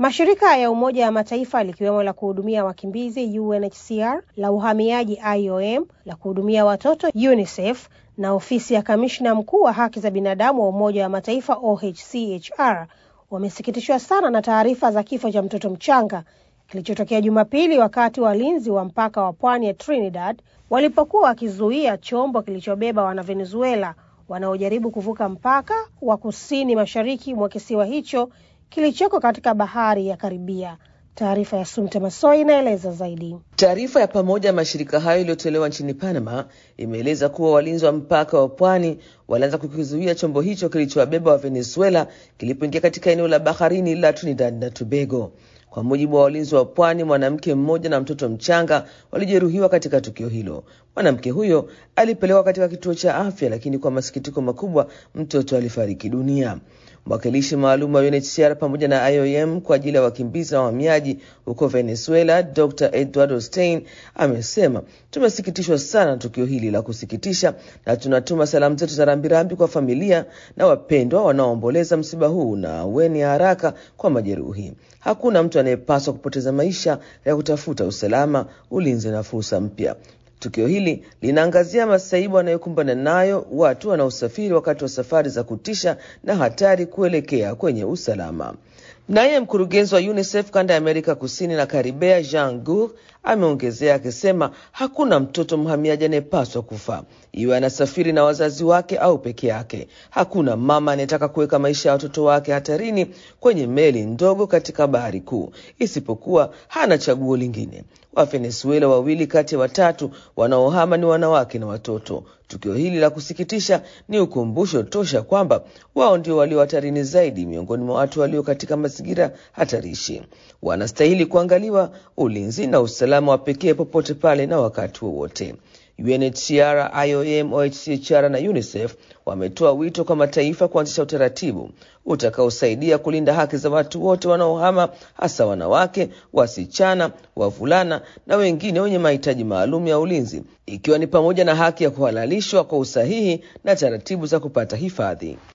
Mashirika ya Umoja wa Mataifa likiwemo la kuhudumia wakimbizi UNHCR, la uhamiaji IOM, la kuhudumia watoto UNICEF na ofisi ya kamishna mkuu wa haki za binadamu wa Umoja wa Mataifa OHCHR wamesikitishwa sana na taarifa za kifo cha mtoto mchanga kilichotokea Jumapili wakati walinzi wa mpaka wa pwani ya Trinidad walipokuwa wakizuia chombo kilichobeba Wanavenezuela wanaojaribu kuvuka mpaka wa kusini mashariki mwa kisiwa hicho kilichoko katika bahari ya Karibia. Taarifa ya Sumte Masoi inaeleza zaidi. Taarifa ya pamoja ya mashirika hayo iliyotolewa nchini Panama imeeleza kuwa walinzi wa mpaka wa pwani walianza kukizuia chombo hicho kilichowabeba wa Venezuela kilipoingia katika eneo la baharini la Trinidad na Tobago. Kwa mujibu wa walinzi wa pwani, mwanamke mmoja na mtoto mchanga walijeruhiwa katika tukio hilo. Mwanamke huyo alipelekwa katika kituo cha afya, lakini kwa masikitiko makubwa mtoto alifariki dunia. Mwakilishi maalum wa UNHCR pamoja na IOM kwa ajili ya wakimbizi na wahamiaji huko Venezuela, Dr Eduardo Stein amesema, tumesikitishwa sana na tukio hili la kusikitisha na tunatuma salamu zetu za rambirambi kwa familia na wapendwa wanaoomboleza msiba huu na aweni ya haraka kwa majeruhi. Hakuna mtu anayepaswa kupoteza maisha ya kutafuta usalama, ulinzi na fursa mpya. Tukio hili linaangazia masaibu wanayokumbana nayo watu wanaosafiri wakati wa safari za kutisha na hatari kuelekea kwenye usalama. Naye mkurugenzi wa UNICEF kanda ya Amerika Kusini na Karibea, Jean Gur, ameongezea akisema hakuna mtoto mhamiaji anayepaswa kufa, iwe anasafiri na wazazi wake au peke yake. Hakuna mama anayetaka kuweka maisha ya watoto wake hatarini kwenye meli ndogo katika bahari kuu, isipokuwa hana chaguo lingine. Wavenezuela wawili kati ya watatu wanaohama ni wanawake na watoto. Tukio hili la kusikitisha ni ukumbusho tosha kwamba wao ndio walio hatarini zaidi miongoni mwa watu walio katika mazingira hatarishi. Wanastahili kuangaliwa ulinzi na usalama wa pekee popote pale na wakati wowote. UNHCR, IOM, OHCHR na UNICEF wametoa wito kwa mataifa kuanzisha utaratibu utakaosaidia kulinda haki za watu wote wanaohama, hasa wanawake, wasichana, wavulana na wengine wenye mahitaji maalum ya ulinzi, ikiwa ni pamoja na haki ya kuhalalishwa kwa usahihi na taratibu za kupata hifadhi.